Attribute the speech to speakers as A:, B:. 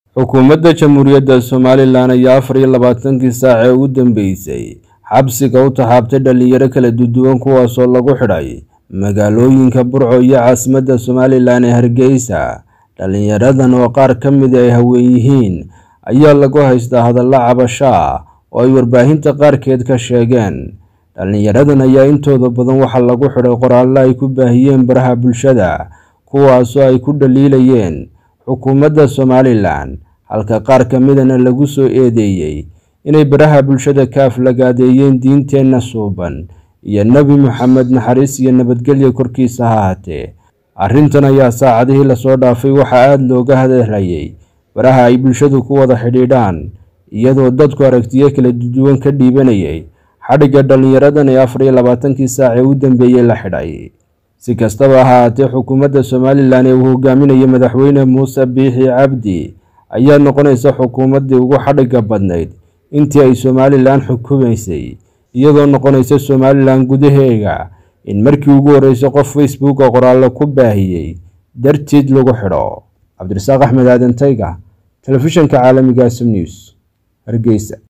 A: xukuumadda jamhuuriyadda somalilan ayaa afar iyo labaatankii saac ee ugu dambeysay xabsiga u taxaabtay dhalinyaro kala duduwan kuwaasoo lagu xidhay magaalooyinka burco iyo caasimadda somalilan ee hargeysa dhalinyaradan oo qaar ka mid ay haween yihiin ayaa lagu haystaa hadallo cabasho ah oo ay warbaahinta qaarkeed ka sheegeen dhalinyaradan ayaa intooda badan waxaa lagu xidhay qoraallo ay ku baahiyeen baraha bulshada kuwaasoo ay ku dhaliilayeen xukuumadda somalilan halka qaar ka midana lagu soo eedeeyey inay baraha bulshada ka aflagaadeeyeen diinteenna suuban iyo nebi moxamed naxariis iyo nabadgelyo korkiisa ha haatee arrintan ayaa saacadihii lasoo dhaafay waxaa aada looga hadlayay baraha ay bulshadu ku wada xidhiidhaan iyadoo dadku aragtiyo kala duwan ka dhiibanayay xadhigga dhalinyaradan ee afar iyo labaatankii saac ee u dambeeyey la xidhay si kastaba ha haatee xukuumadda somalilan ee uu hogaaminayo madaxweyne muuse biixi cabdi ayaa noqonaysa xukuumaddii ugu xadhigga badnayd intii ay somalilan xukumaysay iyadoo noqonaysa somalilan gudaheega in markii ugu horreysay qof facebooka qoraallo ku baahiyey dartiid lagu xidho cabdirasaaq axmed aadan tayga telefishanka caalamiga sum news hargeysa